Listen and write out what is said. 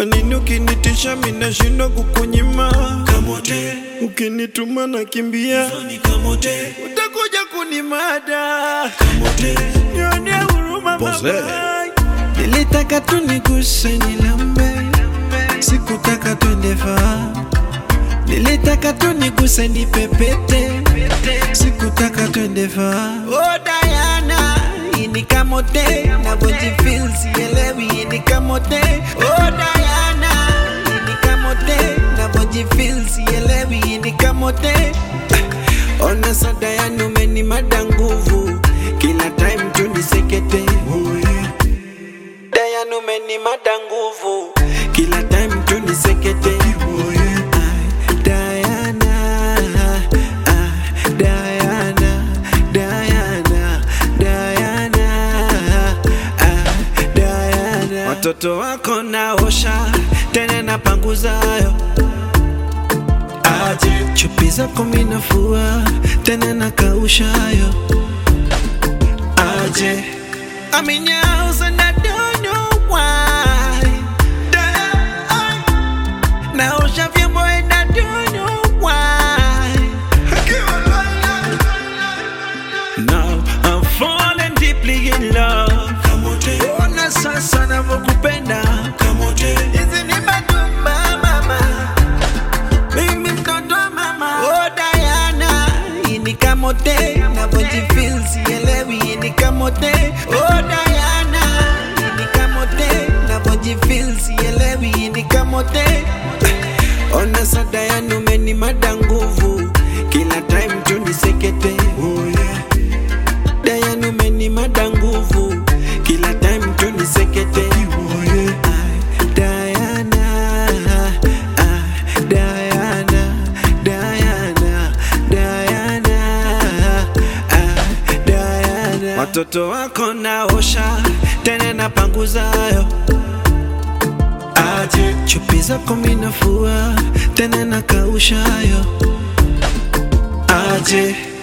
Kwa nini ukinitisha minashindwa kukunyima? Kamote, Ukinituma nakimbia, ni kamote, utakuja kunimada. kamote, Nione huruma Pose. mama. Nilitaka tu niguse nilambe, sikutaka twende faa. Nilitaka tu niguse nipepete, sikutaka twende faa. Oh Diana, hii ni kamote, navyojifeel sielewi, hii ni kamote. Oh Diana, hii ni kamote, navyojifeel sielewi, hii ni kamote. Ona sa Diana, umenimada nguvu, kila time tu nisekete. Oh yeah. Diana umenimada nguvu kila time tu nisekete oh yeah. Ay, Diana, ah, Diana, Diana, Diana, ah, Diana. Watoto wako naosha tena napanguzayo aje chupi zako minafua tena nakaushayo aje I'm in your house and I don't know why. Now vyombo and I don't know why. Now I'm falling deeply in love. kamote, Ona sasa navyokupenda. kamote, Hizi ni madumba mama. Mimi mtoto wa mama. Oh Diana, hii ni kamote. Navyojifeel sielewi, hii ni kamote. Oh Diana, hii ni kamote. Navyojifeel sielewi, hii ni kamote. Ona sa Diana umenimada nguvu. Kila time tu nisekete. Oh yeah. Diana umenimada nguvu. Kila time tu nisekete. Oh yeah. Ay, Diana, ah, Diana, Diana, Diana, ah, Diana. Watoto wako naosha tena napanguzayo aje chupi zako minafua tena nakaushayo aje